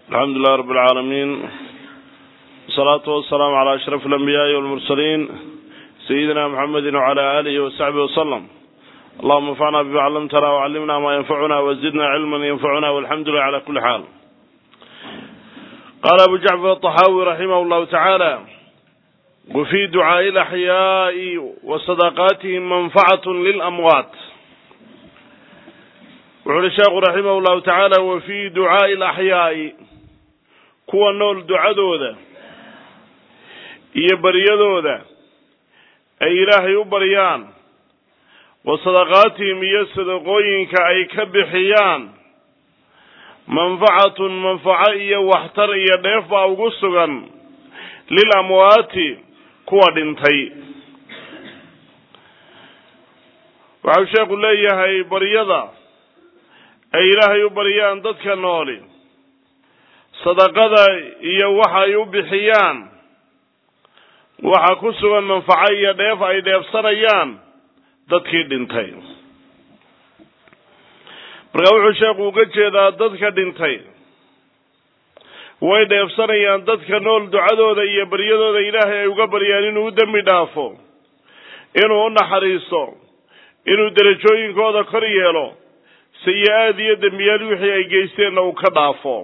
alxamdu lilah rab اlcaalamiin wasalaatu wasalaamu calaa ashraf alambiyaai walmursaliin sayidina muxamedi wcala aalihi wasaxbihi wasalam allahuma anfacna bima callamtana wcallimna ma yanfacuna wazidna cilman yanfacuna walxamdu lilah cala kuli xaal qaala abu jacfar aطaxaawi raximah llahu tacaala wafii ducaaءi alaxyaai wa sadaqaatihim manfacat lilamwaat wuxu uhi sheekhu raximah llahu tacaala wa fii ducaa'i alaxyaa'i kuwa nool ducadooda iyo baryadooda ay ilaahay u baryaan wa sadaqaatihim iyo sadaqooyinka ay ka bixiyaan manfacatun manfaco iyo waxtar iyo dheef baa ugu sugan lil amwaati kuwa dhintay waxau sheekhu leeyahay baryada ay ilaahay u baryaan dadka nooli sadaqada iyo waxa ay u bixiyaan waxa ku sugan manfaco iyo dheef ay dheefsanayaan dadkii dhintay markaa wuxuu sheekhu uga jeedaa dadka dhintay way dheefsanayaan dadka nool ducadooda iyo baryadooda ilaahay ay uga baryaan inuu u dembi dhaafo inuu u naxariisto inuu derajooyinkooda kor yeelo sayi-aad iyo dembiyaal wixii ay geysteenna uu ka dhaafo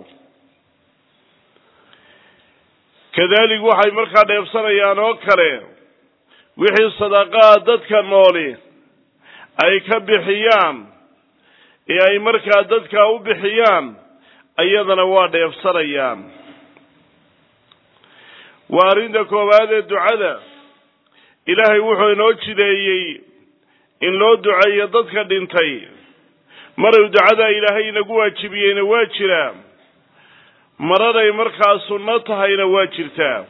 kadalik waxay markaa dheefsanayaan oo kale wixii sadaqaa dadka nooli ay ka bixiyaan ee ay markaa dadkaa u bixiyaan iyadana waa dheefsanayaan waa arrinta koowaad ee ducada ilaahay wuxuu inoo jideeyey in loo duceeyo dadka dhintay maray ducada ilaahay inagu waajibiyeyna waa jiraa maraday markaa sunno tahayna waa jirtaa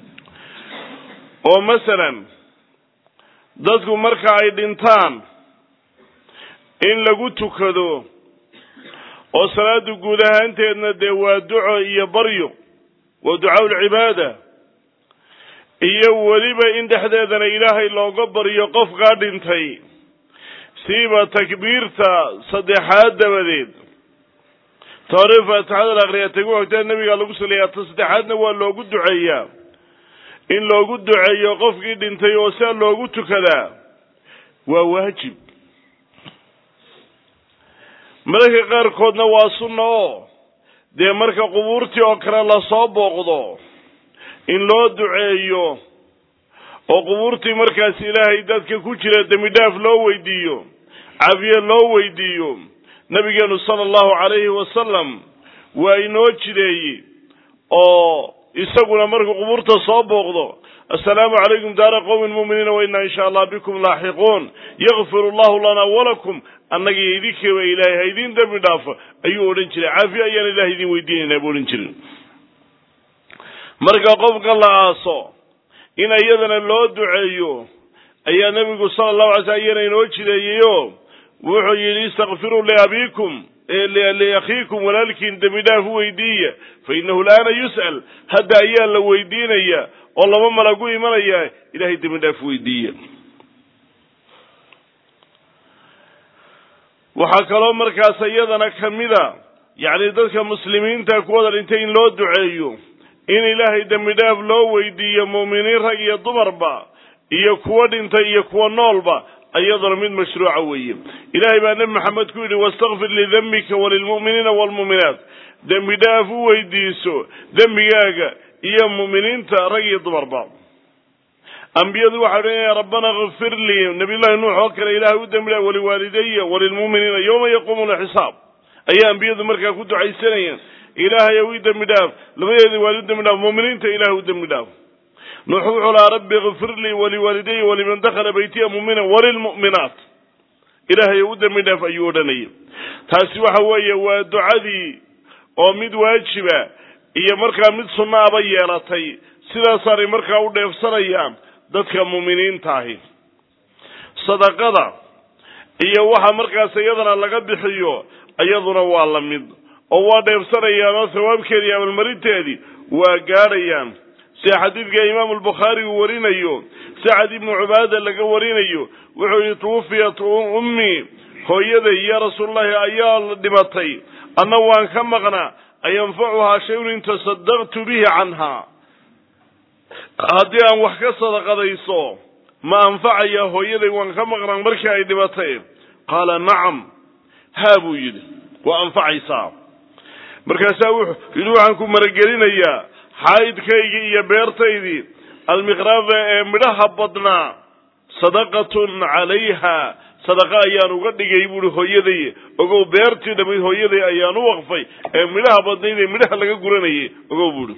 oo masalan dadku marka ay dhintaan in lagu tukado oo salaada guud ahaanteedna dee waa duco iyo baryo waa ducaaulcibaada iyo weliba in dhexdeedana ilaahay looga baryo qofkaa dhintay siiba takbiirta saddexaad dabadeed ta hore faatixada la akriyaa tagu hogtaa nebigaa lagu saleeyaa ta saddexaadna waa loogu duceeyaa in loogu duceeyo qofkii dhintay oo siaa loogu tukadaa waa waajib mararka qaarkoodna waa sunna oo dee marka qubuurtii oo kale lasoo booqdo in loo duceeyo oo qubuurtii markaas ilaahay dadka ku jira dembi dhaaf loo weydiiyo caafiye loo weydiiyo nabigeenu sala allahu calayhi wasalam waa inoo jideeyey oo isaguna markuu qubuurta soo booqdo assalaamu calaykum daara qowmin mu'miniina wa inna insha allah bikum laaxiquun yakfiru allahu lana walakum annagiyo idinkeeba ilaahay ha idiin dembi dhaafo ayuu odhan jiray caafiye ayaan ilahay idin weydiinaynaa buu odhan jiray marka qofka la aaso in iyadana loo duceeyo ayaa nebigu sala allahu alay slam iyana inoo jideeyeyo wuxuu yidhi istakfiruu liabiikum liakhiikum walaalkiin dembi dhaaf u weydiiya fa innahu laana yus'al hadda ayaa la weydiinaya oo laba malagu imanaya ilahay dembi dhaaf weydiiya waxaa kaloo markaas iyadana kamida yacni dadka muslimiinta kuwada dhintay in loo duceeyo in ilaahay dembi dhaaf loo weydiiyo mu'miniin rag iyo dumarba iyo kuwo dhintay iyo kuwa noolba iyaduna mid mashruuca weeye ilaahay baa nebi maxamed ku yidhi wastakfir lidembika walilmu'miniina waalmu'minaat dembi dhaaf u weydiiso dembigaaga iyo mu'miniinta rag iyo dumarba ambiyadu waxay odhanaya rabbana kfir lii nabiyullahi nuux oo kale ilaahay u dembi dhaaf waliwaalidaya walilmu'miniina yowma yaquumu lxisaab ayaa ambiyadu markaa ku ducaysanayeen ilaahay u dembi dhaaf labadeedii waali u dembi dhaaf mu'miniinta ilahay u dembi dhaaf nuux wuxuu lahaa rabbi kfir lii waliwaalidaya waliman dakhala baytiya mu'mina walilmu'minaat ilaahay u dembi dhaaf ayuu odhanayay taasi waxa weeye waa ducadii oo mid waajiba iyo markaa mid sunnaaba yeelatay sidaasaanay markaa u dheefsanayaan dadka mu'miniinta ahi sadaqada iyo waxa markaas iyadana laga bixiyo iyaduna waa la mid oo waa dheefsanayaan oo thawaabkeedii amalmarinteedii waa gaadhayaan sida xadiidka imaamu albukhaari uu warinayo sacad ibnu cubaada laga warinayo wuxuu yihi tuwufiyat ummii hooyaday ya rasuululahi ayaa dhimatay anna waan ka maqnaa ayanfacuhaa shayun in tasadaqtu bihi canhaa haddii aan wax ka sadaqadayso ma anfacaya hooyaday waan ka maqnaan markii ay dhibatay qaala nacam haa buu yidhi waa anfacaysaa markaasaa wuxuu yidhi waxaan ku maragelinayaa xaydkaygii iyo beertaydii almiqraada ee midhaha badnaa sadaqatun calayha sadaqa ayaan uga dhigay buuhi hooyaday ogow beertii dhammayd hooyaday ayaan u waqfay ee midhaha badnayd ee midhaha laga guranayay ogow buuhi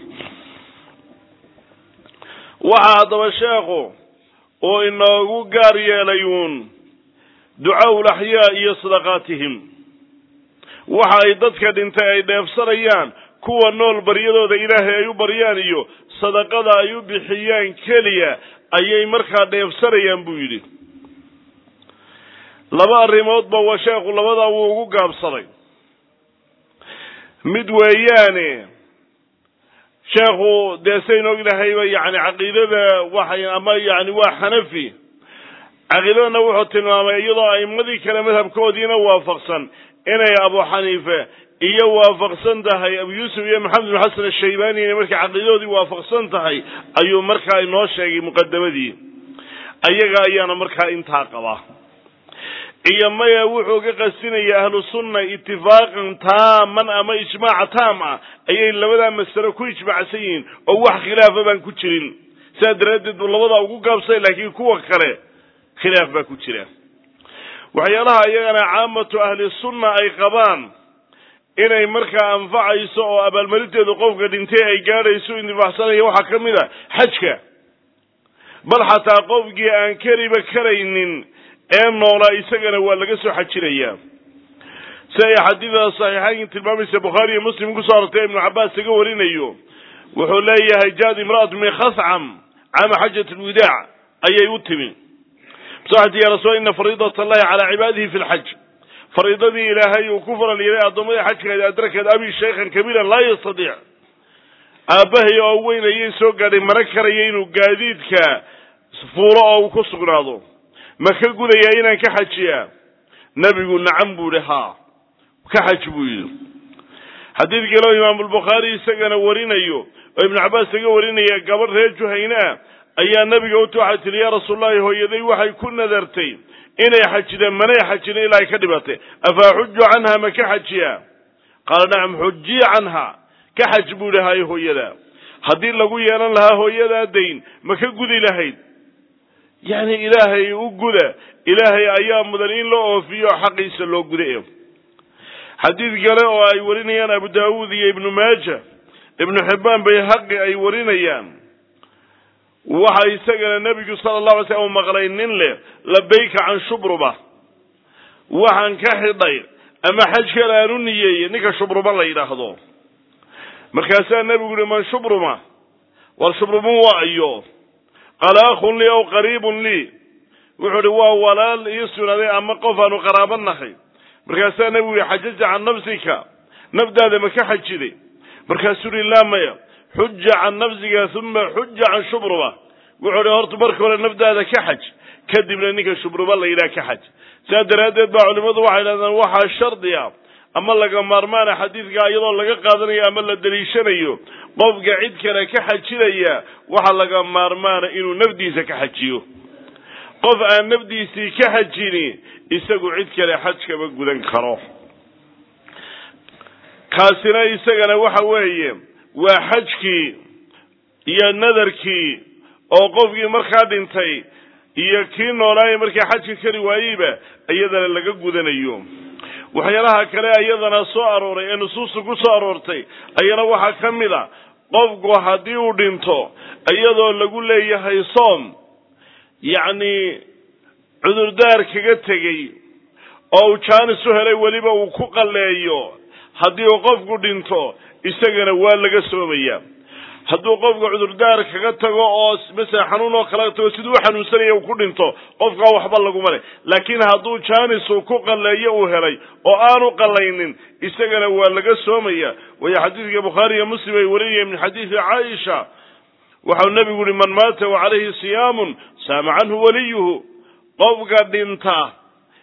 waxaa haddaba sheekhu oo inoogu gaar yeelay uun ducaau laxyaa iyo sadaqaatihim waxa ay dadka dhintay ay dheefsanayaan kuwa nool baryadooda ilaahay ay u baryaan iyo sadaqada ay u bixiyaan keliya ayay markaa dheefsanayaan buu yidhi laba arrimoodba waa sheekhu labadaa wuu ugu gaabsaday mid weeyaane sheekhu dee sayn ognahayba yani caqiidada waxay ama yani waa xanafi caqiidadana wuxuu tilmaamay iyadoo a'imadii kale madhabkoodiina waafaqsan inay abu xaniife iyo waafaqsan tahay abu yuusuf iyo maxamed bin xasan ashaybani inay markay caqiidadoodii waafaqsan tahay ayuu markaa inoo sheegay muqadamadii ayaga ayaana markaa intaa qaba iyo maya wuxuu ka qastinaya ahlu sunna itifaaqan taaman ama ijmaac taam ah ayay labadaa masalo ku ijmaacsan yihiin oo wax khilaafa baan ku jirin sidaa daraaddeed buu labadaa ugu gaabsay laakiin kuwa kale khilaaf baa ku jira waxyaalaha iyagana caamatu ahli sunna ay qabaan inay markaa anfacayso oo abaalmarinteedu qofka dhintay ay gaadhayso intifaacsanaya waxaa ka mid a xajka bal xataa qofkii aan keliba karaynin ee noolaa isagana waa laga soo xajinayaa si ay xadiida saxiixayn tilmaamaysa bukhaari iyo muslim kusoo arortay ibnu cabbaas laga warinayo wuxuu leeyahay jaad imra'atu min khascam caama xajat lwidaac ayay u timi masaxati ya rasuul ina fariidat allahi calaa cibaadihi fi lxaj fariidadii ilaahay uu ku faral yeelay addoommadii xajkeeda adrakeed abi shaykhan kabiiran laa yastadiic aabbahay oo weyn ayay soo gaadhay mara karaya inuu gaadiidka fuulo oo uu ku sugnaado ma ka gudayaa inaan ka xajiyaa nebigu nacam buu ihi haa ka xaj buu yidhi xadiid kaleo imaamulbukhaari isagana warinayo oo ibnu cabbaas laga warinaya gabadh reer juhayne ah ayaa nebiga uti waxay tihi yaa rasuulllahi hooyaday waxay ku nadartay inay xajideen manay xajinin ilaa ay ka dhibatay afaa xuju canha ma ka xajiyaa qaala nacam xujiya canha ka xaj buu ihi hay hooyada haddii lagu yeelan lahaa hooyadaa dayn ma ka gudi lahayd yacni ilaahay u guda ilaahay ayaa mudan in loo oofiyo xaqiisa loo guda xadiid kale oo ay warinayaan abu daawuud iyo ibnu maaja ibnu xibbaan bayhaqi ay warinayaan waxa isagana nebigu sala allahu alay slam u maqlay nin leh labayka can shubruba waxaan ka xidhay ama xajkan aan u niyeeyey ninka shubruba la yidhaahdo markaasaa nebigu yihi man shubruma war shubrumun waa iyo qaala akhun lii aw qariibun lii wuxuu ihi waa walaal ii sugnaaday ama qof aanu qaraaba nahay markaasaa nebigu yihi xajaja can nafsika nafdaada ma ka xajiday markaasuu yihi laa maya xuja can nafsika uma xuja can shubruba wuxuu ihi horta marka hore nafdaada ka xaj kadibna ninka shubruba la yidhaha ka xaj sidaa daraaddeed baa culimmadu waxay dhahdeen waxaa shardi a ama laga maarmaana xadiidka iyadoo laga qaadanayo ama la daliishanayo qofka cid kale ka xajinaya waxaa laga maarmaana inuu nafdiisa ka xajiyo qof aan nafdiisii ka xajini isagu cid kale xaj kama gudan karo kaasina isagana waxa weeye waa xajkii iyo nadarkii oo qofkii markaa dhintay iyo kii noolaaye markii xajka kari waayeyba iyadana laga gudanayo waxyaalaha kale iyadana soo arooray ee nusuusta ku soo aroortay ayana waxaa ka mid a qofku haddii uu dhinto iyadoo lagu leeyahay soom yacni cudurdaar kaga tegey oo uu jaanis u helay weliba uu ku qalleeyo haddii uu qofku dhinto isagana waa laga soomaya hadduu qofka cudurdaar kaga tago oo masala xanuun oo kala tago siduu u xanuunsanaya uu ku dhinto qofkaa waxba laguma leh laakiin hadduu jaanis uu ku qalleeyo uu helay oo aanu qallaynin isagana waa laga soomaya waayo xadiidka bukhaari iyo muslim ay warinayeen min xadiidi caaisha waxau nebigu yihi man maata wa calayhi siyaamun saama canhu waliyuhu qofka dhinta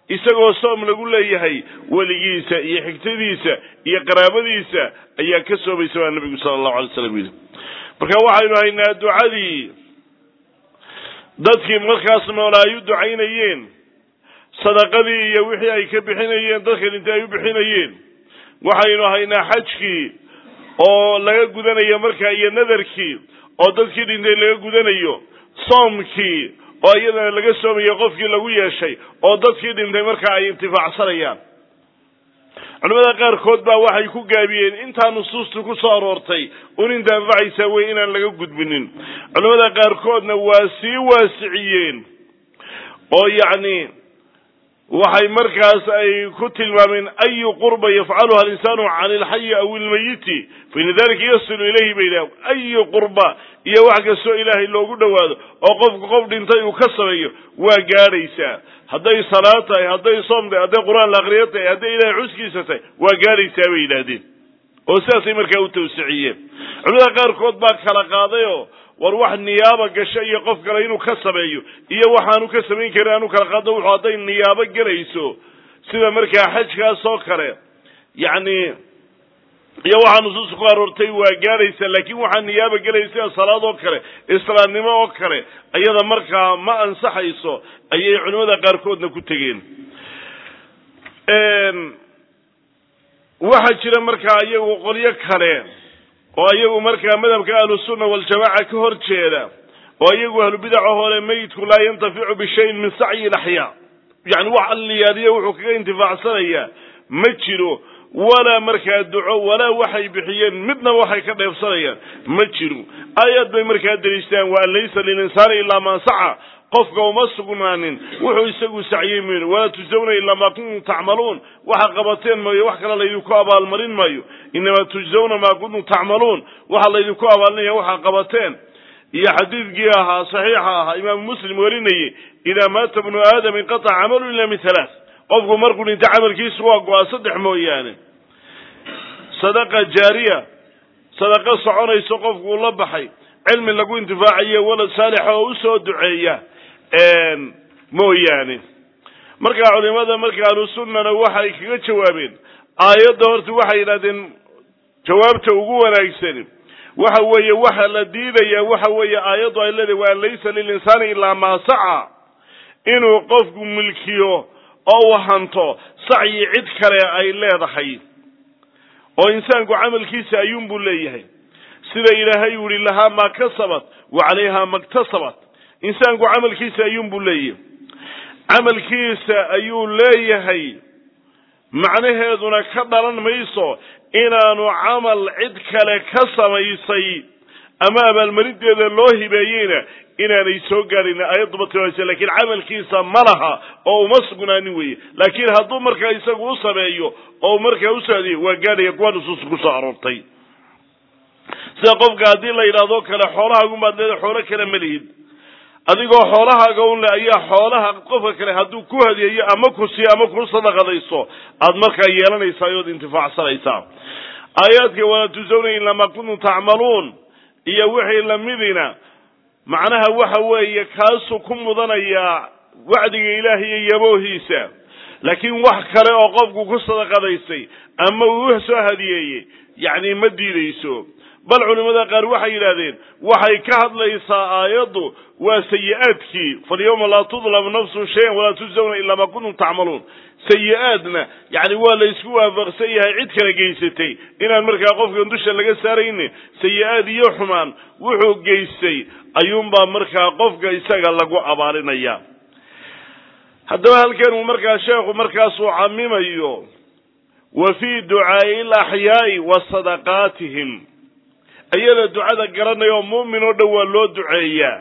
isagoo soom lagu leeyahay weligiisa iyo xigtadiisa iyo qaraabadiisa ayaa ka soomaysa baa nebigu sala allahu alay slam yidhi marka waxaynu haynaa ducadii dadkii markaas noolaa ay u ducaynayeen sadaqadii iyo wixii ay ka bixinayeen dadka dhintay ay u bixinayeen waxaynu haynaa xajkii oo laga gudanayo markaa iyo nadarkii oo dadkii dhintay laga gudanayo soomkii oo iyadana laga soomayo qofkii lagu yeeshay oo dadkii dhintay markaa ay intifaacsanayaan culimada qaarkood baa waxay ku gaabiyeen intaa nusuustu ku soo aroortay un inta anfacaysaa wey inaan laga gudbinin culimada qaarkoodna waa sii waasiciyeen oo yacni waxay markaas ay ku tilmaameen ayu qurba yafcaluha alinsaanu can ilxayi aw ilmayiti faina dalika yasilu ilayhi bay yidhaha ayu qurba iyo wax kastoo ilaahay loogu dhowaado oo qofku qof dhintay uu ka sameeyo waa gaadhaysaa hadday salaad tahay hadday soom tahay hadday qur-aan la aqriyo tahay hadday ilahay xuskiisa tahay waa gaadhaysaa bay yidhaahdeen oo sidaasay markaa u tawsiciyeen culimada qaarkood baa kala qaadayoo war wax niyaaba gasho iyo qof kale inuu ka sameeyo iyo waxaanu ka samayn karin aanu kala qaado wuxuu hadday niyaabo gelayso sida markaa xajkaas oo kale yacni iyo waxaa nusuusta ku aroortay waa gaadhaysa laakiin waxaa niyaaba gelaya sida salaad oo kale islaamnimo oo kale ayada markaa ma ansaxayso ayay culimada qaarkoodna ku tegeen waxaa jira markaa iyagu qolyo kale oo iyagu markaa madhabka ahlusunna waljamaaca ka hor jeeda oo iyagu ahlubidaca hole meyidku laa yantaficu bishayin min sacyi laxyaa yani wax alliyaadiya wuxuu kaga intifaacsanayaa ma jiro walaa markaa duco walaa waxay bixiyeen midna waxay ka dheebsanayaan ma jiro aayad bay markaa deliishtaan wa an laysa lilinsaani ilaa maa saca qofka uma sugnaanin wuxuu isagu sacyey mayno walaa tujzawna ilaa maa kuntum tacmaluun waxa qabateen maayo wax kale laydinku abaalmarin maayo inamaa tujzawna maa kuntum tacmaluun waxa laydinku abaalinaya waxaa qabateen iyo xadiidkii ahaa saxiixa ahaa imaamu muslim warinayey idaa maata bnu aadam inqataca camalu ila min halaath qofku markuu dhinta camalkiisu waa go-a saddex mooyaane sadaqa jaariya sadaqa soconayso qofku uu la baxay cilmi lagu intifaacayo walad saalixa oo usoo duceeya mooyaane markaa culimada marka ahlusunnana waxay kaga jawaabeen aayadda horta waxay yidhahdeen jawaabta ugu wanaagsani waxa weeye waxa la diidaya waxa weeye aayaddu ay leedahay wa an laysa lilinsaani ilaa maa saca inuu qofku milkiyo oo uu hanto sacyi cid kale ay leedahay oo insaanku camalkiisa ayuunbuu leeyahay sida ilaahay u yihi lahaa maa kasabat wa calayha maktasabat insaanku camalkiisa ayuunbuu leeyahay camalkiisa ayuu leeyahay macnaheeduna ka dhalan mayso inaanu camal cid kale ka samaysay ama abaalmarinteeda loo hibeeyeyna inaanay soo gaadhin ayadduba tilmaamaysa lakiin camalkiisa ma laha oo uma sugnaanin weeye laakiin hadduu markaa isagu u sameeyo oo markaa u saadiyo waa gaadhaya kuwa nusuusta ku soo aroortay sida qofka haddii la yidhahdo kale xoolahaagunbaad leedahay xoolo kale ma lihid adigoo xoolahaaga un le ayaa xoolaha qofka kale hadduu ku hadiyeeyo ama ku siiyo ama ku sadaqadayso aad markaa yeelanaysaa ood intifaacsanaysaa aayaadka walaa tujzawna ilaa maa kuntum tacmaluun iyo wixii lamidina macnaha waxa weeye kaasuu ku mudanayaa wacdiga ilaahay iyo yaboohiisa laakiin wax kale oo qofku ku sadaqadaysay ama uu soo hadiyeeyey yacni ma diidayso bal culimada qaar waxay yidhahdeen waxay ka hadlaysaa aayaddu waa sayi-aadkii falyawma laa tudlamu nafsun shayan walaa tujzawna ilaa maa kuntum tacmaluun sayi-aadna yani waa la isku waafaqsan yahay cid kala geysatay inaan markaa qofkan dusha laga saarayni sayi-aad iyo xumaan wuxuu geystay ayuunbaa markaa qofka isaga lagu abaalinaya haddaba halkan uu markaa sheekhu markaasuu camimayo wa fii ducaai laxyaai wa sadaqaatihim ayada ducada garanaya oo muumin oo dhan waa loo duceeyaa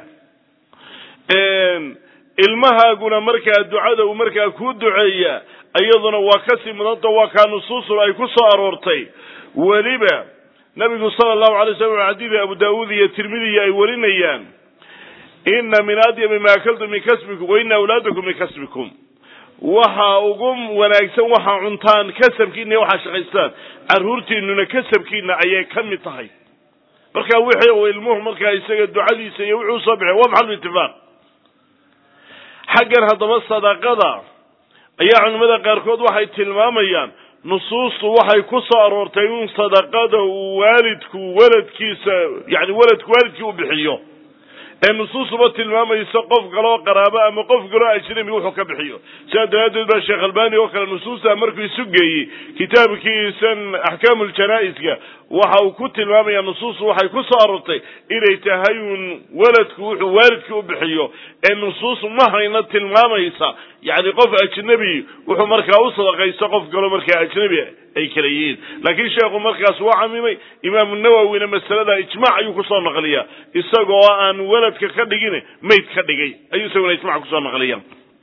ilmahaaguna markaa ducada uu markaa ku duceeyaa iyaduna waa kasii mudanta waa kaa nusuusul ay ku soo aroortay weliba nabigu sala allahu alay slam xadiida abu daawuud iyo tirmidiya ay warinayaan ina min adyami ma akaltum min kasbikum wa ina awlaadakum min kasbikum waxa ugu wanaagsan waxaa cuntaan kasabkiina iyo waxaa shaqaystaan carruurtiinuna kasabkiina ayay ka mid tahay marka wixii uu ilmuhu markaa isaga ducadiisa iyo wuxuu soo bixay waa maxalu itifaaq xaggan haddaba sadaqada ayaa culimmada qaarkood waxay tilmaamayaan nusuustu waxay ku soo aroortay in sadaqada uu waalidku waladkiisa yani waladku waalidkii u bixiyo ee nusuustuba tilmaamayso qof kaloo qaraabo ama qof kaloo ajnabi wuxuu ka bixiyo sidaa daraaddeed baa sheekh albani oo kale nusuusta markuu isu geeyey kitaabkiisan axkaamu ljanaa'iska waxa uu ku tilmaamaya nusuustu waxay ku soo aroortay inay tahay uun waladku wuxuu waalidkii u bixiyo ee nusuus ma hayna tilmaamaysa yani qof ajnabi wuxuu markaa u sadaqaysto qof kaloo markaa ajnabi ay kala yihiin laakiin sheekhu markaas waa camimay imaamu nawowina masalada ijmac ayuu kusoo naqliya isagoo aan waladka ka dhigin mayd ka dhigay ayuu isaguna ijmac kusoo naqliya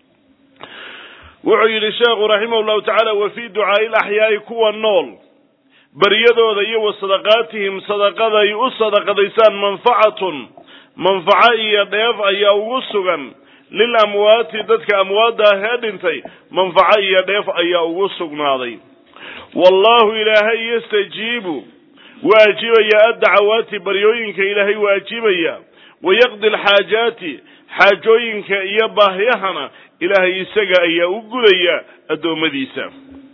wuxuu yidhi sheekhu raximah llahu tacaala wa fii ducaai laxyaai kuwa nool baryadooda iyo wa sadaqaatihim sadaqaday u sadaqadaysaan manfacatun manfaco iyo dheef ayaa ugu sugan lil amwaati dadka amwaadda ah ee dhintay manfaco iyo dheef ayaa ugu sugnaaday wallahu ilaahay yastajiibu waa ajibaya addacawaati baryooyinka ilaahay waa ajibaya wayaqdi alxaajaati xaajooyinka iyo baahyahana ilaahay isaga ayaa u gudaya addoommadiisa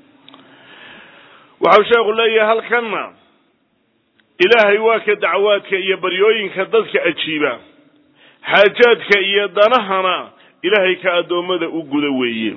waxau sheekhu leeyahay halkanna ilaahay waa ka dacwaadka iyo baryooyinka dadka ajiiba xaajaadka iyo danahana ilaahay ka addoommada u guda weeye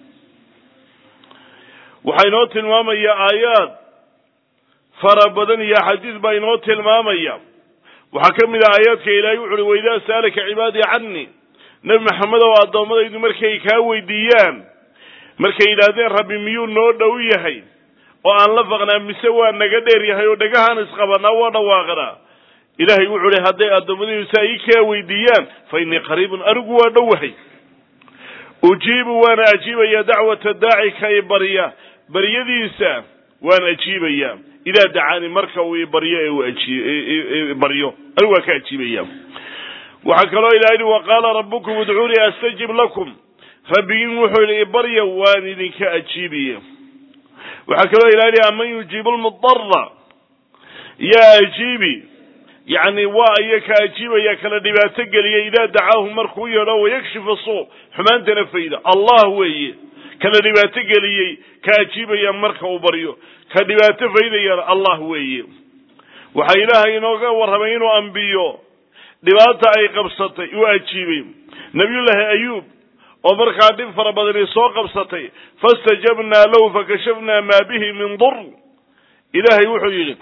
waxaa inoo tilmaamaya aayaad fara badan iyo axaadiis baa inoo tilmaamaya waxaa ka mid ah aayaadka ilaahay wuxu uhi waidaa sa'alaka cibaadii canii nebi maxamed oo addoommadaydu markay kaa weydiiyaan markay yidhaahdeen rabbi miyuu noo dhow yahay oo aan la faqnaa mise waa naga dheer yahay oo dhagahaan isqabanaa waa dhawaaqnaa ilaahay wuxuu uhi hadday addoommadaydu saa ii kaa weydiiyaan fa innii qariibun anigu waa dhowahay ujiibu waana ajiibaya dacwata daaci ka i barya baryadiisa waan ajiibaya idaa dacaani marka uu ibaryo ee uu ajibaryo anigu waa ka ajiibaya waxaa kaloo ilaha yihi waqaala rabbukum udcuunii astajib lakum rabbigiin wuxuu yihi ibarya waan idinka ajiibaya waxaa kaloo ilaha yihi aman yujiibu lmudara yaa ajiibi yani waa iya ka ajiibaya kala dhibaato geliya idaa dacaahu markuu yeedho wayakshifu suu xumaantana fayda allah weeye kala dhibaato geliyey ka ajiibaya marka uu baryo ka dhibaato faydayana allah weeye waxaa ilaahay inooga warramay inuu ambiyo dhibaata ay qabsatay uu ajiibay nabiyullaahi ayuub oo markaa dhib fara badani soo qabsatay fastajabnaa lahu fakashafnaa maa bihi min dur ilaahay wuxuu yidhi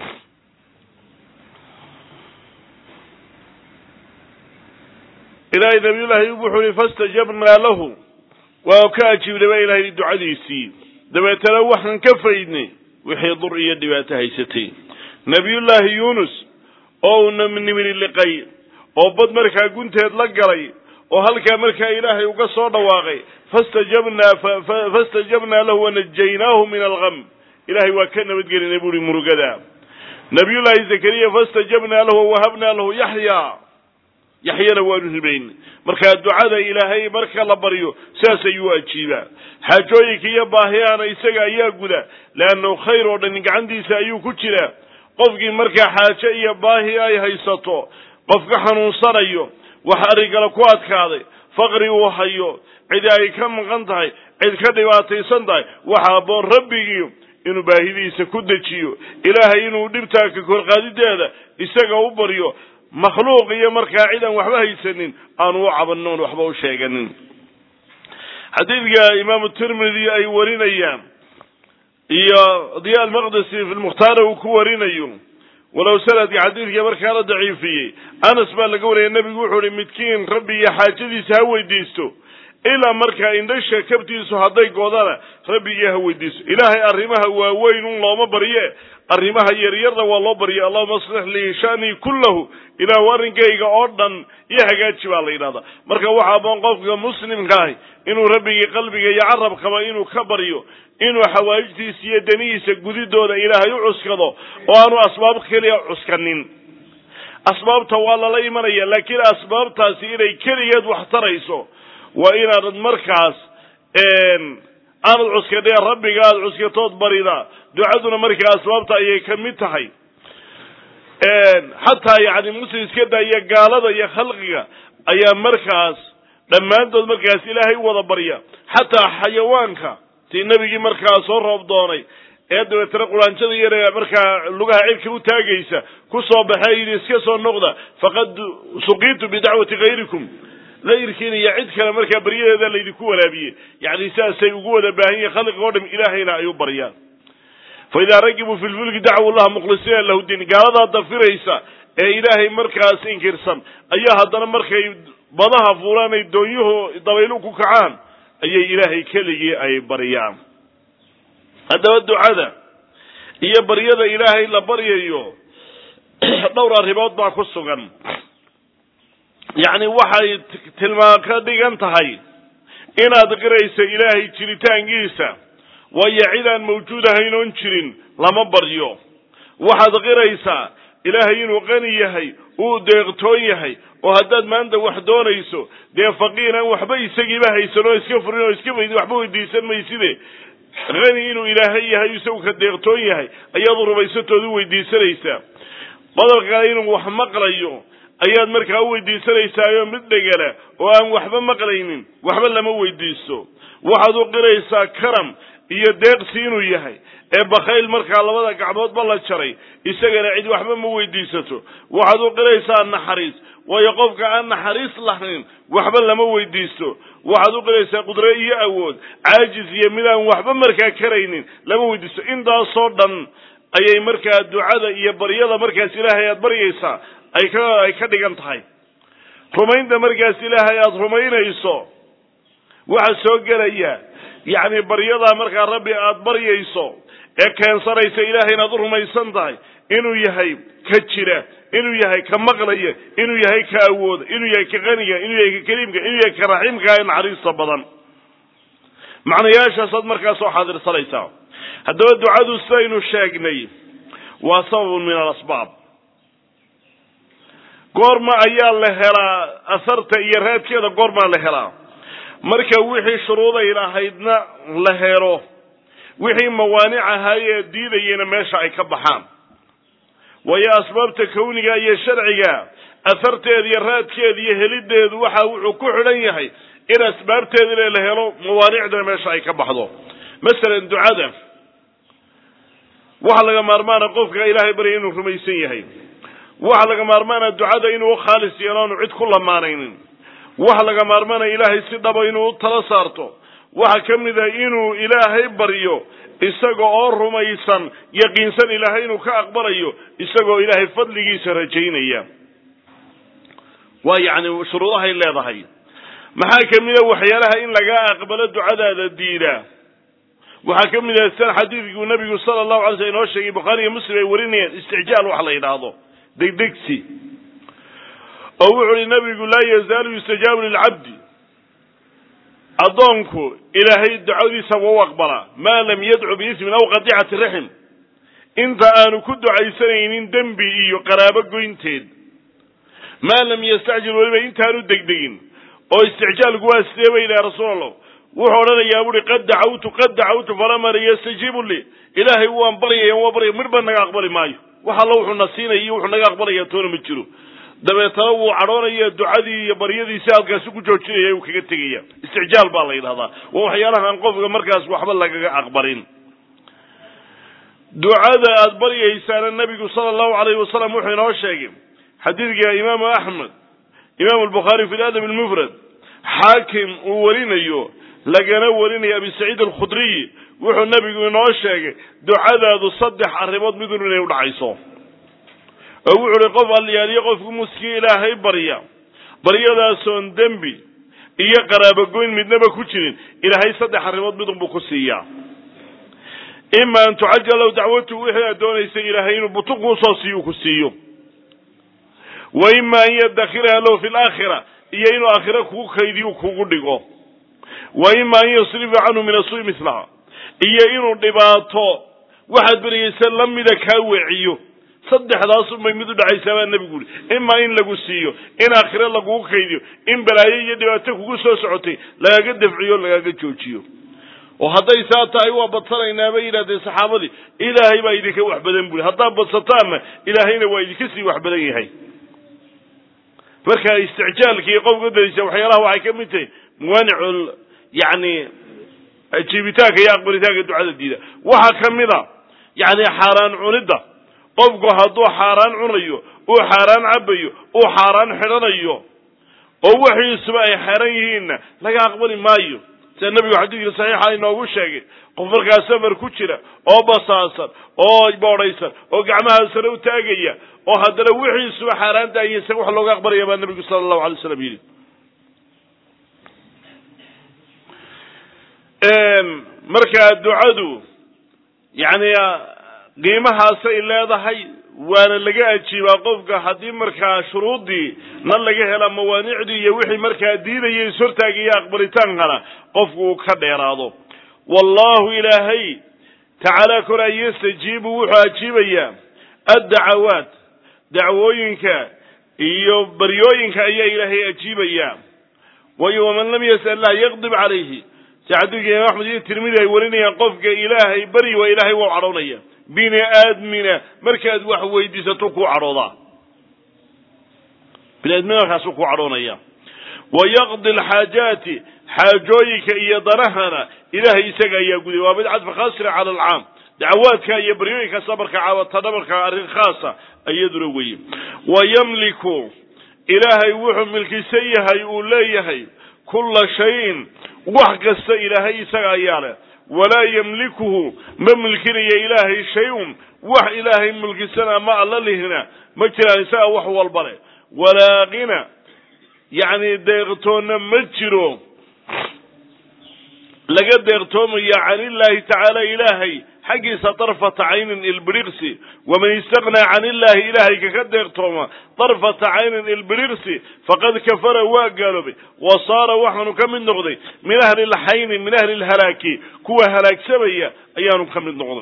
ilaahay nabiyullahi ayuub wuxuu yihi fastajabnaa lahu waa ka ajiibnay baa ilahay ducadiisii dabeetana waxaan ka faydnay wixii dur iyo dhibaato haysatay nabiyullaahi yuunus oo uu nimini liqay oo bad markaa gunteed la galay oo halkaa markaa ilaahay uga soo dhawaaqay fastajabnaa fastajabnaa lahu wanajaynaahu min algam ilahay waa ka nabadgelinay buuhi murugada nabiyullaahi zakariya fastajabnaa lahu wawahabnaa lahu yaxya yaxyana waanu hibayn markaa ducada ilaahay marka la baryo sidaas ayuu ajiibaa xaajooyinka iyo baahiyahana isaga ayaa guda leannahu khayr oo dhan gacantiisa ayuu ku jiraa qofkii markaa xaajo iyo baahi ay haysato qof ka xanuunsanayo wax arrinkale ku adkaaday faqri uu hayo cid ay ka maqan tahay cid ka dhibaataysan tahay waxa aboon rabbigii inuu baahidiisa ku dejiyo ilaahay inuu dhibtaa ka korqaadideeda isaga u baryo makhluuq iyo markaa cid aan waxba haysanin aanu u cabanin oon waxba u sheeganin xadiidka imaamu tirmidi ay warinayaan iyo diya almaqdisi fi lmukhtaara uu ku warinayo walow sanadka xadiidka markaa la daciifiyey anas baa laga wariyay nebigu wuxuu uhi midkiin rabbi iyo xaajadiisa ha weydiisto ilaa markaa indhasha kabtiisu hadday goodana rabbigiiyo ha weydiiso ilaahay arrimaha waaweyn un looma barye arrimaha yaryarna waa loo barya allahuma aslix lii shanii kullahu ilaahu arrinkayga oo dhan iyo hagaaji baa la yidhahdaa marka waxa aboon qofka muslimka ahi inuu rabbigii qalbiga iyo carabkaba inuu ka baryo inuu xawaa'ijtiisa iyo danihiisa gudidooda ilaahay u cuskado oo aanu asbaab keliya cuskanin asbaabta waa lala imanaya laakiin asbaabtaasi inay keligeed wax tarayso waa inaanad markaas aanad cuskadhee rabbiga aada cuskatood barida ducaduna markaa asbaabta ayay ka mid tahay xataa yani muslim iska daaya gaalada iyo khalqiga ayaa markaas dhammaantood markaas ilaahay wada barya xataa xayawaanka tii nebigii markaa soo roob doonay ee dabeetana quraanjada yare markaa lugaha cirka u taagaysa ku soo baxee yidhi iska soo noqda faqad suqiitu bidacwati hayrikum layrkiina iyo cid kale markaa baryadeeda laydinku walaabiyey yacni sidaasay ugu wada baahan yihin khalqiga o dham ilaahayna ay u baryaan fa idaa ragibuu fi lfulki dacwu llaha mukhlisiina lahu diin gaaladaa dafiraysa ee ilaahay markaas inkirsan ayaa haddana markay badaha fuulaan ay doonyuhu dabaylu ku kacaan ayay ilaahay keligii ay baryaan haddaba ducada iyo baryada ilaahay la baryayo dhowr arrimood baa ku sugan yacni waxay tilmaan ka dhigan tahay inaad qirayso ilaahay jiritaankiisa waayo cid aan mawjuud ahayn oon jirin lama baryo waxaad qiraysaa ilaahay inuu qani yahay uu deeqtoon yahay oo haddaad maanta wax doonayso dee faqiir aan waxba isagiiba haysan oo iska furin oo iska waxba weydiisan mayside hani inuu ilaahay yahay isagu ka deeqtoon yahay ayaad rumaysatooda u weydiisanaysaa qodobka kale inuu wax maqlayo ayaad markaa u weydiisanaysaayoo mid dhegala oo aan waxba maqlaynin waxba lama weydiisto waxaad u qiraysaa karam iyo deeqsi inuu yahay ee bakhayl markaa labada gacmoodba la jaray isagana cid waxba ma weydiisato waxaad u qiraysaa naxariis waayo qofka aan naxariis lahayn waxba lama weydiisto waxaad u qiraysaa qudre iyo awood caajis iyo mid aan waxba markaa karaynin lama weydiisto intaasoo dhan ayay markaa ducada iyo baryada markaas ilaahay aad baryaysaa ay ka ay ka dhigan tahay rumaynta markaas ilaahay aada rumaynayso waxaa soo gelaya yacni baryadaa markaa rabbi aada baryayso ee keensanaysa ilaahay inaad u rumaysan tahay inuu yahay ka jira inuu yahay ka maqlaya inuu yahay ka awooda inuu yahay ka qaniga inuu yahay ka kariimka inuu yahay ka raxiimka ee naxariista badan macnayaashaasaad markaa soo xaadirsanaysaa haddaba ducadu sidaynu sheegnay waa sababun min alasbaab goorma ayaa la helaa asarta iyo raadkeeda goormaa la helaa marka wixii shuruuday lahaydna la helo wixii mawaanic ahaayee diidayena meesha ay ka baxaan waayo asbaabta kawniga iyo sharciga asarteeda iyo raadkeeda iyo helideedu waxa wuxuu ku xidhan yahay in asbaabteedina la helo mawaanicdana meesha ay ka baxdo masalan ducada waxa laga maarmaana qofka ilaahay barya inuu rumaysan yahay waxa laga maarmaana ducada inuu khaalis yeelo aanu cid ku lamaanaynin waxa laga maarmaana ilaahay si dhaba inuu u tala saarto waxa ka mid a inuu ilaahay baryo isaga oo rumaysan yaqiinsan ilaahay inuu ka aqbalayo isagoo ilaahay fadligiisa rajaynaya waa yacni shuruudahay leedahay maxaa ka mid a waxyaalaha in laga aqbalo ducadaada diida waxaa ka mid ah san xadiidkuu nabigu sala allahu alay slam inoo sheegay bukhaari iyo muslim ay warinayaan isticjaal wax la yidhaahdo degdegsi oo wuxu uhi nabigu laa yazaalu yustajaabu lilcabdi addoonku ilaahay ducadiisa waa u aqbalaa maa lam yadcu biismin aw qadicati raxim inta aanu ku ducaysanaynin dembi iyo qaraabo goynteed maa lam yastacjil weliba intaanu degdegin oo isticjaalku waa sidee ba yidhaha rasuul allah wuxuu odhanayaa buuri qad dacawtu qad dacawtu falama yastajiibu lii ilaahay waan baryaya waan baryaya midhba naga aqbali maayo wax alla wuxuu na siinaya iyo wuxuu naga aqbalaya toona ma jiro dabeetana wuu cadhoonaya ducadii iyo baryadiisi halkaasi ku joojinaya uu kaga tegaya isticjaal baa la yidhahdaa waa waxyaalaha aan qofka markaas waxba lagaga aqbalin ducada aada baryaysaana nabigu sala allahu alayhi wasalam wuxuu inoo sheegay xadiidka imaamu axmed imaamu albukhaari fi ladab almufrad xaakim uu warinayo lagana warinaya abi saciid alkhudriy wuxuu nabigu inoo sheegay ducadaadu saddex arrimood midun inay udhacayso oo wuxu uhi qof alyaaliyo qofku muskii ilaahay barya baryadaasoon dembi iyo qaraabogoyn midnaba ku jirin ilaahay saddex arrimood midun buu ku siiyaa ima an tucajal low dacwatu wixii aad doonaysay ilaahay inuu butun kuusoo siiyo ku siiyo wa ima an yadakhiraha lahu fi laakhira iyo inuu aakhira kugu kaydiyo kugu dhigo wa ima an yusrifa canhu min asui mislaha iyo inuu dhibaato waxaad beryaysa lamida kaa weeciyo saddexdaasubay mid u dhacaysaa baa nebigu uri imaa in lagu siiyo in aakhire lagugu kaydiyo in balaayo iyo dhibaato kugu soo socotay lagaga dafciyo lagaga joojiyo oo hadday saa tahay waa badsanaynaa bay yidhahdeen saxaabadii ilaahay baa idinka wax badan buri haddaad badsataanna ilaahayna waa idinka sii wax badan yahay marka isticjaalkii qofka darisa waxyaalaha waxay ka mid tahay muwaanicu yani ajiibitaanka iyo aqbalitaanka ducada diida waxaa ka mid a yacni xaaraan cunidda qofku hadduu xaaraan cunayo uu xaaraan cabayo uu xaaraan xidhanayo oo wixiisuba ay xeran yihiinna laga aqbali maayo sida nebigu xadiidkii saxiixa inoogu sheegay qof markaa safar ku jira oo basaasan oo boodhaysan oo gacmaha sare u taagaya oo haddana wixiisuba xaaraan daaya isaga wax looga aqbalaya baa nebigu sala allahu alay slam yidhi markaa ducadu yacni qiimahaasay leedahay waana laga ajiibaa qofka haddii markaa shuruuddii na laga hela mawaanicdii iyo wixii markaa diidaya ishortaagaya aqbalitaankana qofku uu ka dheeraado wallahu ilaahay tacaala koraa yastajiibu wuxuu ajiibayaa addacawaat dacwooyinka iyo baryooyinka ayaa ilaahay ajiibayaa waayo waman lam yasal lah yaqdib calayhi si xadiidka imaam axmed iyo tirmidi ay warinayaan qofka ilaahay bari waa ilaahay waa cadhoonaya bini aadmina markaad wax weydiisato kuu cadhoodaa bini aadmina markaasuu kuu cadhoonaya wa yaqdi alxaajaati xaajooyinka iyo danahana ilaahay isaga ayaa guday waa mid cadfa khaasira cala alcaam dacawaadka iyo baryooyinkaasa markaa caawatana markaa arrin khaasa iyaduna weye wa yamliku ilaahay wuxuu milkisan yahay uu leeyahay kulla shayin wax kasta ilaahay isaga ayaa leh walaa yamlikuhu ma milkinaya ilaahay shay-un wax ilaahay milkisana ma alla lihina ma jiraan isaga wax walba leh walaa qina yacni deeqtoonna ma jiro laga deeqtoomaya can illaahi tacaala ilaahay xaggiisa darfata caynin ilbiriqsi waman istaqnaa can illaahi ilaahay kaka deeqtooma darfata caynin ilbiriqsi faqad kafara waa gaaloobay wa saara waxaanu ka mid noqday min ahli lxayni min ahli lhalaaki kuwa halaagsamaya ayaanu ka mid noqday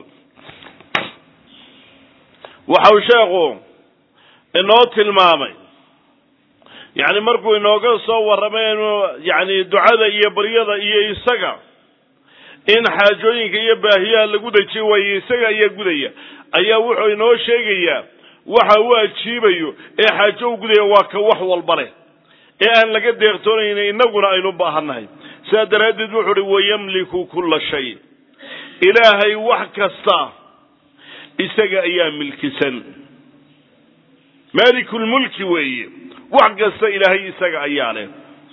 waxau sheekhu inoo tilmaamay yacni markuu inooga soo warramay inu yacni ducada iyo baryada iyo isaga in xaajooyinka iyo baahiyaha lagu dajiy waayo isaga ayaa gudaya ayaa wuxuu inoo sheegayaa waxa uu ajiibayo ee xaajo u gudaya waa ka wax walba leh ee aan laga deeqtoonayna innaguna aynu baahannahay sidaa daraaddeed wuxuu uhi wayamliku kulla shay ilaahay wax kasta isaga ayaa milkisan maalikulmulki weeye wax kasta ilaahay isaga ayaa leh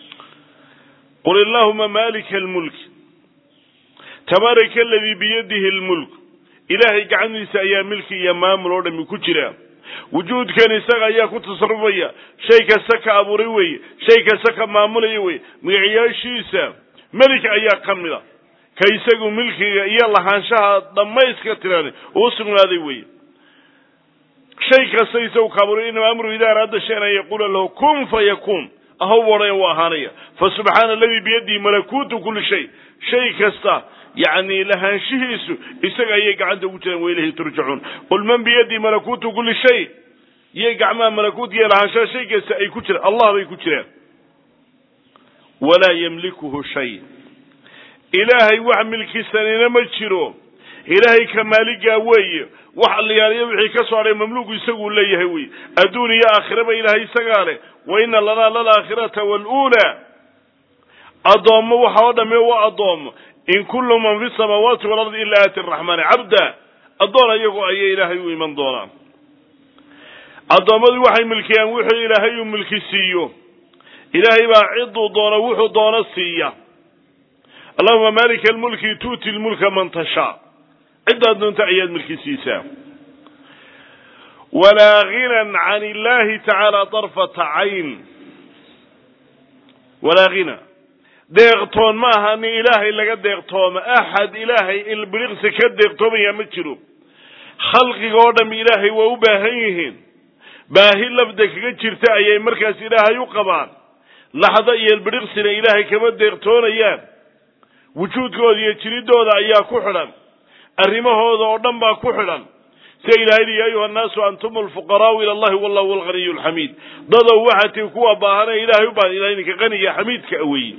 qul illahuma malika almulki tabaaraka aladii biyadihi lmulk ilaahay gacantiisa ayaa milki iyo maamul oo dhami ku jira wujuudkan isaga ayaa ku tasarufaya shay kasta ka abuuray weeye shay kasta ka maamulaya weye magaciyaashiisa melik ayaa ka mida ka isagu milkiga iyo lahaanshaha dhammayska tiran uu sugnaaday weye shay kasta isagu ka abuuray inama amru idaa araada shayan an yaquula lahu kun fayakun ahow odhan waa ahaanaya fa subxaana aladii biyadihi malakuutu kuli shay shay kasta yacni lahaanshihiisu isaga ayay gacanta ugu jiraan wailahi turjacuun qul man biyadii malakuutu kuli shay iyay gacmaha malakuut iyo lahaanshaha shay kasta ay ku jiraan allah bay ku jiraan walaa yamlikuhu shay ilaahay wax milkisanina ma jiro ilaahay ka maaligaa weeye wax allayaaliyo wixii ka soo hadhay mamluuku isaguu leeyahay wey adduun iyo aakhiraba ilaahay isagaa leh wa ina lanaa lalaakhirata waluulaa addoommo waxa oo dhamme waa addoommo in kullu man fi samaawaati walardi ila aati araxmaani cabda addoon ayagu ayay ilaahay u iman doonaan addoommadu waxay milkiyaan wuxuu ilaahay uu milki siiyo ilaahay baa ciduu doono wuxuu doono siiya allahuma malika almulki tuuti lmulka man tashaa ciddaad doonta ayaad milki siisaa walaa ginan can illahi tacaala darfata cayn walaa hina deeqtoon ma aha nin ilaahay laga deeqtooma axad ilaahay ilbiriqsi ka deeqtoomaya ma jiro khalqiga oo dham ilaahay waa u baahan yihiin baahi lafda kaga jirta ayay markaas ilaahay u qabaan laxda iyo ilbiriqsina ilaahay kama deeqtoonayaan wujuudkooda iyo jiridooda ayaa ku xidhan arrimahooda oo dhan baa ku xidhan sida ilahay li ya ayuha annaasu antum alfuqaraau ila allahi wallahu alghaniyu alxamiid dadow waxaa tii kuwa baahane ilahay u baahan ilahay ninka qaniga xamiidka aweye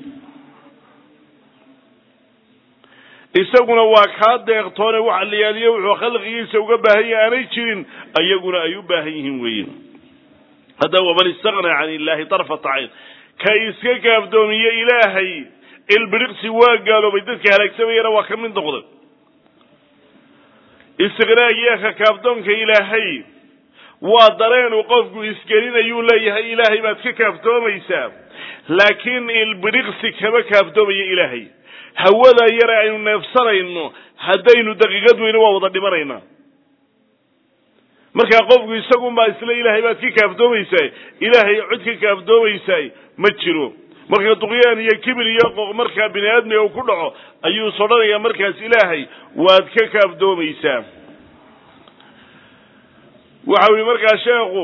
isaguna waa kaa deeqtoone wax allayaaliyo wuxuu khalqigiisa uga baahan yahay aanay jirin ayaguna ay u baahan yihiin weeye hadda waman istaqnaa can illahi darfata cayn ka iska gaafdoomiye ilaahay ilbiriqsi waa gaaloobay dadka halaagsamayana waa ka mid noqday istiqraag iyo kakaafdoonka ilaahay waa dareenuu qofku isgelinayuu leeyahay ilaahay baad ka kaaftoomaysaa laakiin ilbiriqsi kama kaaftoomayo ilaahay hawada yare aynu neefsanayno haddaynu daqiiqad weyne waa wada dhimanaynaa markaa qofku isagunbaa isla ilaahay baad ka kaaftoomaysaa ilaahay cod ka kaaftoomaysaa ma jiro marka duqyaan iyo kibir iyo qoq markaa bini aadmiga uu ku dhaco ayuu sodhanayaa markaas ilaahay waad ka kaaftoomaysaa waxa u yihi markaa sheekhu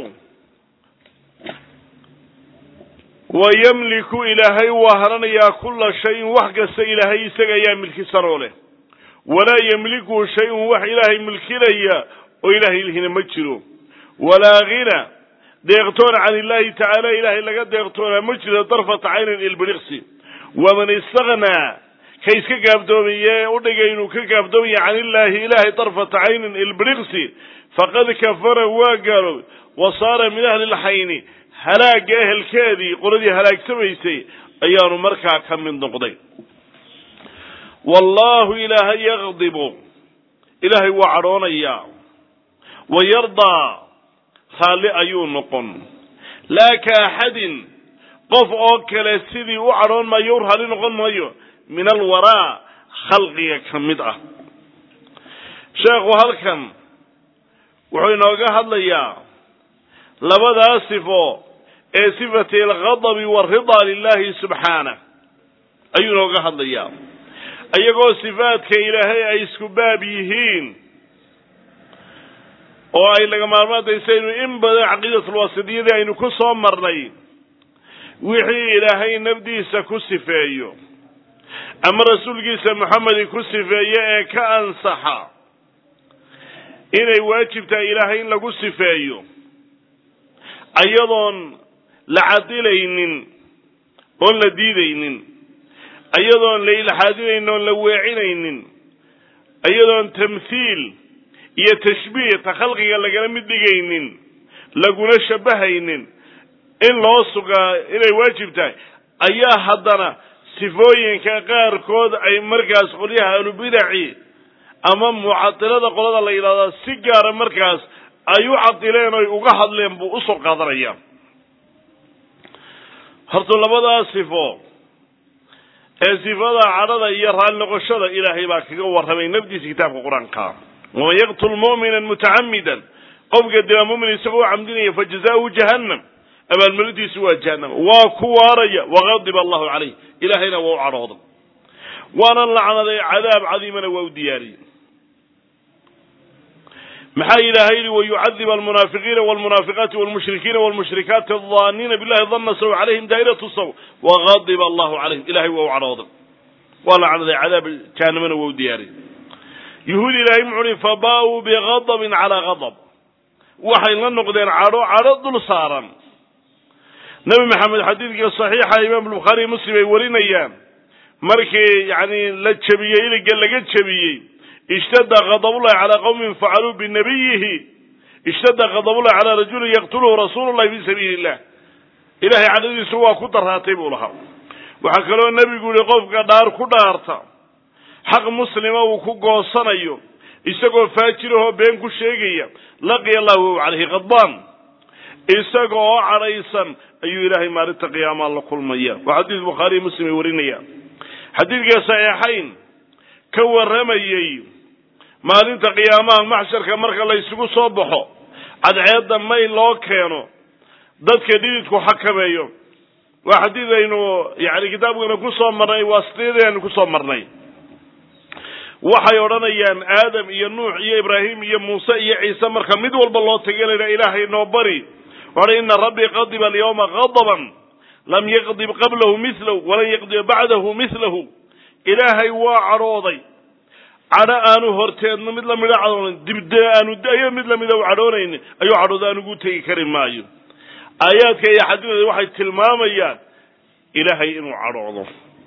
wayamliku ilaahay waa haranayaa kula shayin wax kasta ilaahay isaga ayaa milkisanoo leh walaa yamliku shayun wax ilaahay milkinaya oo ilaahay lihina ma jiro walaa ghina deeqtoon can illahi tacaala ilaahay laga deeqtoonaa ma jiro darfata caynin ilbiriqsi waman istaknaa ka iska gaabdoomiye udhigay inuu ka gaabdoomaya can illaahi ilaahay darfata caynin ilbiriqsi faqad kafara waa gaaloobay wa saara min ahli lxayni halaagga ehelkeedii qoladii halaagsamaysay ayaanu markaa ka mid noqday wallahu ilaahay yaqdibu ilaahay waa cadhoonayaa wa yardaa raalli ayuu noqon laa ka axadin qof oo kale sidii u cadhoon maayo u raalli noqon maayo min alwaraa khalqiga ka mid ah sheekhu halkan wuxuu inooga hadlayaa labadaa sifo ee sifati alghadabi waalridaa lilahi subxaanah ayuu inooga hadlayaa iyagoo sifaadka ilaahay ay isku baab yihiin oo ay laga maarmaantaysaynu in badan caqiidatulwasidiyadii aynu ku soo marnay wixii ilaahay nafdiisa ku sifeeyo ama rasuulkiisa moxamedi ku sifeeye ee ka ansaxa inay waajib tahay ilaahay in lagu sifeeyo ayadoon la cadilaynin oon la diidaynin ayadoon la ilxaadinaynin oon la weecinaynin ayadoon tamthiil iyo tashbiih ta khalqiga lagala mid dhigaynin laguna shabahaynin in loo sugaa inay waajib tahay ayaa haddana sifooyinka qaarkood ay markaas qolyaha ahlubidaci ama mucatilada qolada la yidhahdaa si gaara markaas ay u cadileen oy uga hadleen buu usoo qaadanaya horta labadaa sifo ee sifada cadhada iyo raalli noqoshada ilaahay baa kaga warramay nafdiisa kitaabka qur-aanka waman yaqtul mu'minan mutacamidan qofka dila mumin isagoo camdinaya fajazaauhu jahannam abaalmarintiisu waa jahannam waa ku waaraya waqadiba allahu calayh ilaahayna waa u cadhooday waana lacnaday cadaab cadiimana waa u diyaariyey maxaa ilaahay yihi wayucadib almunaafiqiina walmunaafiqaati walmushrikiina walmushrikaati adaniina billahi dana saw calayhim daa'iratu saw waqadiba allahu calayhim ilahay waa u cadhooday waa lacnaday cadaab jahannamana waa u diyaariyey yuhuud ilaahay muxuu uhi fabaa-uu bigadabin calaa gadab waxay la noqdeen cadho cadho dul saaran nebi maxamed xadiidka saxiixa imaam bukhaari muslim ay warinayaan markii yani la jebiyey iliga laga jebiyey ishtada ghadabullahi calaa qawmin facaluu binabiyihi ishtada ghadabullahi calaa rajulin yaqtuluhu rasuulu llahi fi sabiili illah ilahay cadhadiisu waa ku daraatay buu lahaa waxaa kaloo nebigu yihi qofka dhaar ku dhaarta xaq muslima uu ku goosanayo isagoo faajirahoo been ku sheegaya laqiya allahu wahu calayhi khadbaan isaga oo cadhaysan ayuu ilaahay maalinta qiyaamaa la kulmaya waa xadiis bukhaariy muslim ay warinayaan xadiidka saxiixayn ka warramayey maalinta qiyaamaha maxsharka marka la isugu soo baxo cadceedda may loo keeno dadka dhididku xakameeyo waa xadiid aynu yani kitaabkana ku soo marnay waasitiyadii aynu kusoo marnay waxay odhanayaan aadam iyo nuux iyo ibraahim iyo muuse iyo ciise marka mid walba loo tegelayna ilaahay noo bari waxay ina rabbii qadiba alyawma qadaban lam yaqdib qablahu milahu walan yaqdib bacdahu milahu ilaahay waa cadhooday cadho aanu horteedna mid lamida cadhoonan dibde aanu ayo mid lamida u cadhoonayni ayuu cadhooda anugu tegi kari maayo aayaadka iyo xadiidooda waxay tilmaamayaan ilaahay inuu cadhoodo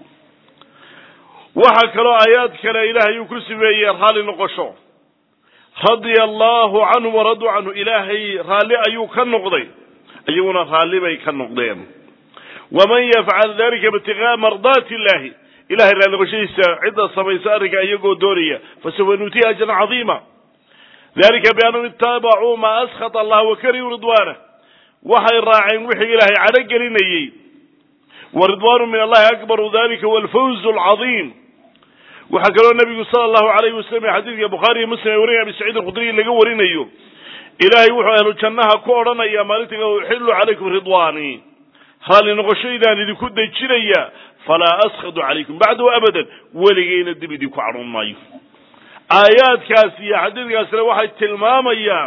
waxaa kaloo aayaad kale ilaahay uu ku simeeyey raalli noqosho radia allahu canhu waraduu canhu ilaahay raalli ayuu ka noqday iyaguna raalli bay ka noqdeen waman yafcal dalika ibtigaa mardaati illahi ilahay raalliqoshadiisa cidda samaysa arrinka iyagoo doonaya fasawfa nuutiya ajran cadiima dalika biannahum itabacuu maa askhata allah wakarihuu ridwaanah waxay raaceen wixii ilaahay cadho gelinayey wa ridwaanu min allahi akbaru dalika huwa alfawz alcadiim waxaa kaloo nabigu sala allahu alayhi wasalam xadiidka bukhaari iyo muslim ee warinaya abi saciid alkhudriy laga warinayo ilaahay wuxuu ahlu jannaha ku odhanaya maalinta uxillu calaykum ridwaanii raalli noqoshaydaan idinku dejinaya falaa askhadu calaykum bacdahu abadan weligeyna dib idinku cadhoon maayo aayaadkaas iyo xadiidkaasina waxay tilmaamayaan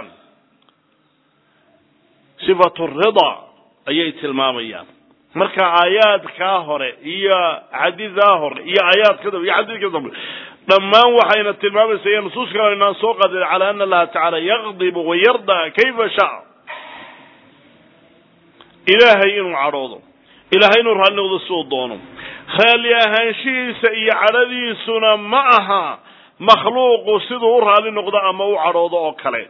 sifatu rida ayay tilmaamayaan marka aayaadkaa hore iyo xadiidaa hore iyo aayaadka dambe iyo xadiidka dambe dhammaan waxayna tilmaamaysa iyo nusuus kale inaan soo qaadin cala ana allaha tacaala yaqdibu wayarda kayfa shaa ilaahay inuu cadhoodo ilaahay inuu raalli noqdo siduu doono raalli ahaanshihiisa iyo cadhadiisuna ma aha makhluuqu siduu u raalli noqdo ama u cadhoodo oo kale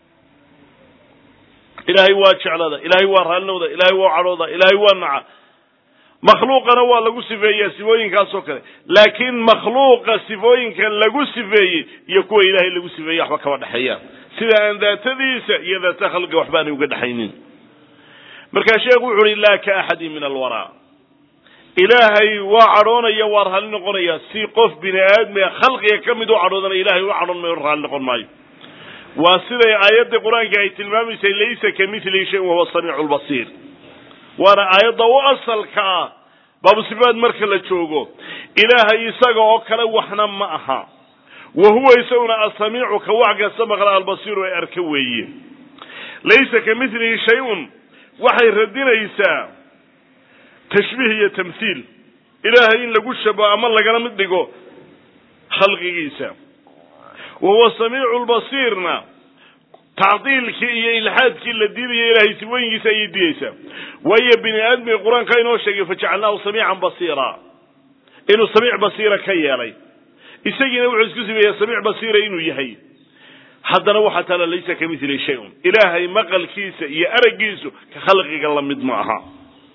ilaahay waa jeclada ilaahay waa raalli noqda ilaahay waa cadhooda ilaahay waa naca makhluuqana waa lagu sifeeyaa sifooyinkaas oo kale laakiin makhluuqa sifooyinka lagu sifeeyey iyo kuwa ilaahay lagu sifeeyey waxba kama dhexeeyaan sida aan daatadiisa iyo daata khalqiga waxba aanay uga dhexaynin markaa sheekhu wuxu uhi laa ka axadin min alwaraa ilaahay waa cadhoonaya waa raalli noqonaya si qof bini aadmiga khalqiga ka mid u cadhoodanaya ilahay u cadhoon mayo raalli noqon maayo waa siday aayaddii qur-aanka ay tilmaamaysay laysa ka mithlihi shayin wahuwa samiicu lbasiir waana aayadda u asalka ah baabu sifaad marka la joogo ilaahay isaga oo kale waxna ma aha wa huwa isaguna asamiicu ka wax kasta maqla albasiiru ee arka weeye laysa ka mithlihi shay-un waxay radinaysaa tashbiih iyo tamthiil ilaahay in lagu shabaho ama lagala mid dhigo khalqigiisa wa huwa samiicu lbasiirna tacdiilkii iyo ilxaadkii la diidaya ilahay sifooyinkiisa ayay didaysaa waayo bini aadmiga qur-aanka inoo sheegay fajacalnaahu samiican basiira inuu samiic basiira ka yeelay isagiina wuxuu isku sibeeyaa samiic basiira inuu yahay haddana waxaa taala laysa ka mithli shay-un ilaahay maqalkiisa iyo araggiisu ka khalqiga la mid ma aha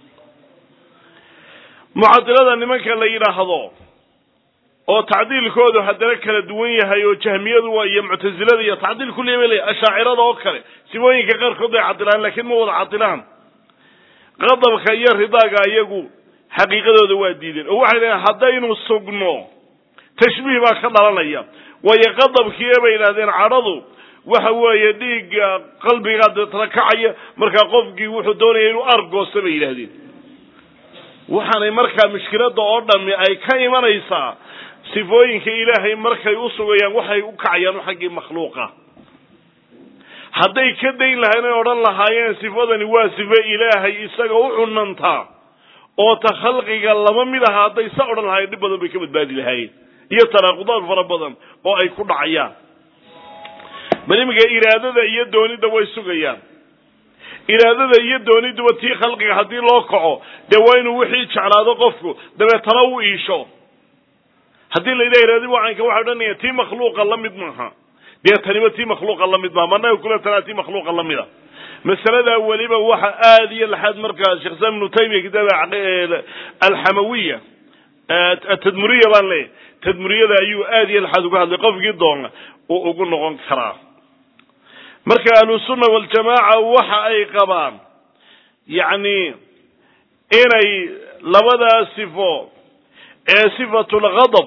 mucadilada nimanka la yidhaahdo oo tacdiilkoodu haddana kala duwan yahay oo jahmiyadu iyo muctasilada iyo tacdiil kulliya bay leeyahy ashaacirada oo kale sifooyinka qaarkood bay cadilaan laakiin ma wada cadilaan qadabka iyo ridaaga iyagu xaqiiqadooda waa diideen oo waxay leeyahen haddaynu sugno tashbiih baa ka dhalanaya waayo qadabkii bay yidhahdeen cadhadu waxa weeye dhiigga qalbigaa deetana kacaya markaa qofkii wuxuu doonaya inuu argoosta bay yidhahdeen waxaanay markaa mushkilada oo dhami ay ka imanaysaa sifooyinka ilaahay markay u sugayaan waxay u kacayaan xaggii makhluuqa hadday ka dayn lahayn ay odhan lahaayeen sifadani waa sifo ilaahay isaga u cunantaa oo ta khalqiga lama mid aha hadday sa odhan lahayen dhib badan bay ka badbaadi lahaayeen iyo tanaaqudaad fara badan oo ay ku dhacayaan bal iminka iraadada iyo doonidda way sugayaan iraadada iyo dooniduba tii khalqiga haddii loo kaco dee waa inuu wixii jeclaado qofku dabeetana u iisho haddii la yidhaha iraadi wacanka waxay odhanaya tii makhluuqa la mid maaha dee taniba tii makhluuqa la mid maaha managa kula tanaa tii makhluuqa la mida masaladaa weliba waxa aada iyo laxaad markaa sheekh islam ibnu taymiya kitaaba alxamawiya atadmuriya baan leeyahy tadmuriyada ayuu aada iyo laxaad uga hadlay qofkii doona uu ugu noqon karaa marka ahlusunna waljamaaca waxa ay qabaan yacni inay labadaa sifo ee sifatu lghadab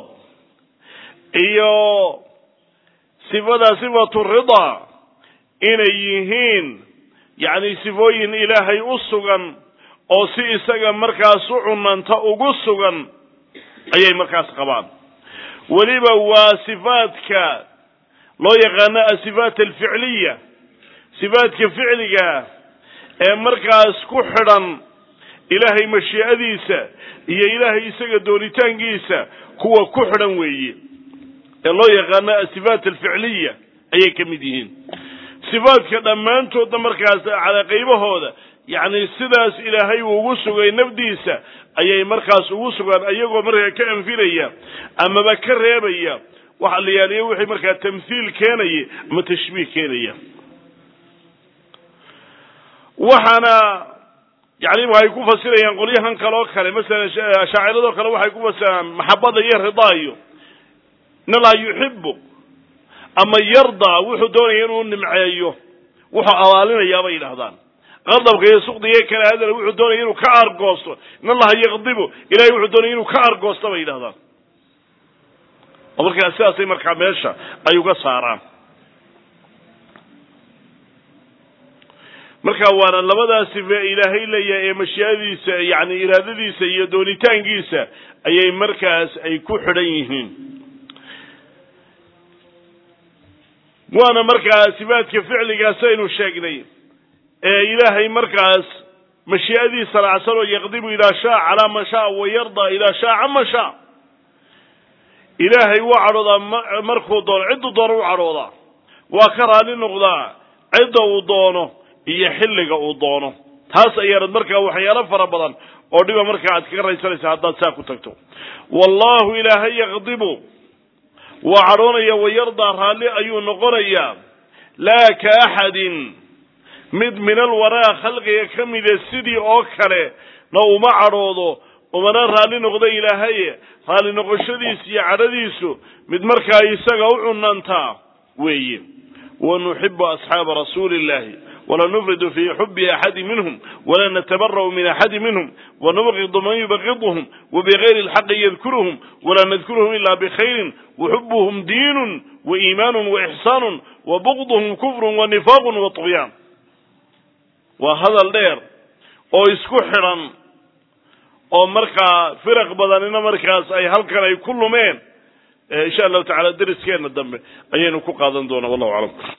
iyo sifada sifatu ridaa inay yihiin yacni sifooyin ilaahay u sugan oo si isaga markaas u cunanta ugu sugan ayay markaas qabaan weliba waa sifaadka loo yaqaano asifaat alficliya sifaadka ficliga ee markaas ku xidhan ilaahay mashiicadiisa iyo ilaahay isaga doonitaankiisa kuwa ku xidhan weeye ee loo yaqaano asifaat alficliya ayay ka mid yihiin sifaadka dhammaantoodna markaas calaa qaybahooda yacni sidaas ilaahay uu ugu sugay nafdiisa ayay markaas ugu sugaan ayagoo markaa ka anfilaya amaba ka reebaya waxa la yaaliya wixii markaa tamthiil keenaya ama tashbiih keenaya waxaana yacni waxay ku fasirayaan qolyahan kale oo kale masalan ashaaciradoo kale waxay ku fasirayaan maxabada iyo ridaa iyo in allaha yuxibu ama yardaa wuxuu doonaya inuu nimceeyo wuxuu abaalinayaa bay yidhahdaan qadabka iyo sukdiga kale hadal wuxuu doonaya inuu ka argoosto in allaha yaqdibu ilahay wuxuu doonaya inuu ka argoosto bay yidhahdaan oo markaa sidaasay markaa meesha ay uga saaraan marka waana labadaa sife ilaahay leeyahay ee mashiiadiisa yani iraadadiisa iyo doonitaankiisa ayay markaas ay ku xidhan yihiin waana markaa sifaadka ficligaas aynu sheegnay ee ilaahay markaas mashii'adiisa lacsan oo yaqdibu idaa shaa calaa man shaa wa yardaa idaa shaa cama shaa ilaahay waa cadhoodaa markuu doono cidduu doono u cadhoodaa waa ka raali noqdaa cidda uu doono iyo xilliga uu doono taas ayaanad markaa waxyaalo fara badan oo dhiba markaa aad kaga raysanaysa haddaad saa ku tagto wallahu ilaahay yaqdibu waa cadhoonaya wayardaa raalli ayuu noqonayaa laa ka axadin mid min alwaraa khalqiga ka mida sidii oo kale na uma cadhoodo umana raalli noqdo ilaahaye raalli noqoshadiis iyo cadhadiisu mid markaa isaga u cunantaa weeye wanuxibu asxaaba rasuuli illahi wla nufridu fi xubi axadi minhum wala natabara'u min axadi minhum wanubqidu man yubaqidhum wabigayri lxaqi yadkuruhum wala nadkuruhum ila bikhayrin waxubuhum diinun waiimaanu waixsaanu wabugduhum kufru wanifaaqu waطugyaan waa hadal dheer oo isku xidhan oo markaa firaq badanina markaas ay halkan ay ku lumeen insha allahu tacala deriskeena dambe ayaynu ku qaadan doonaa wallahu aclam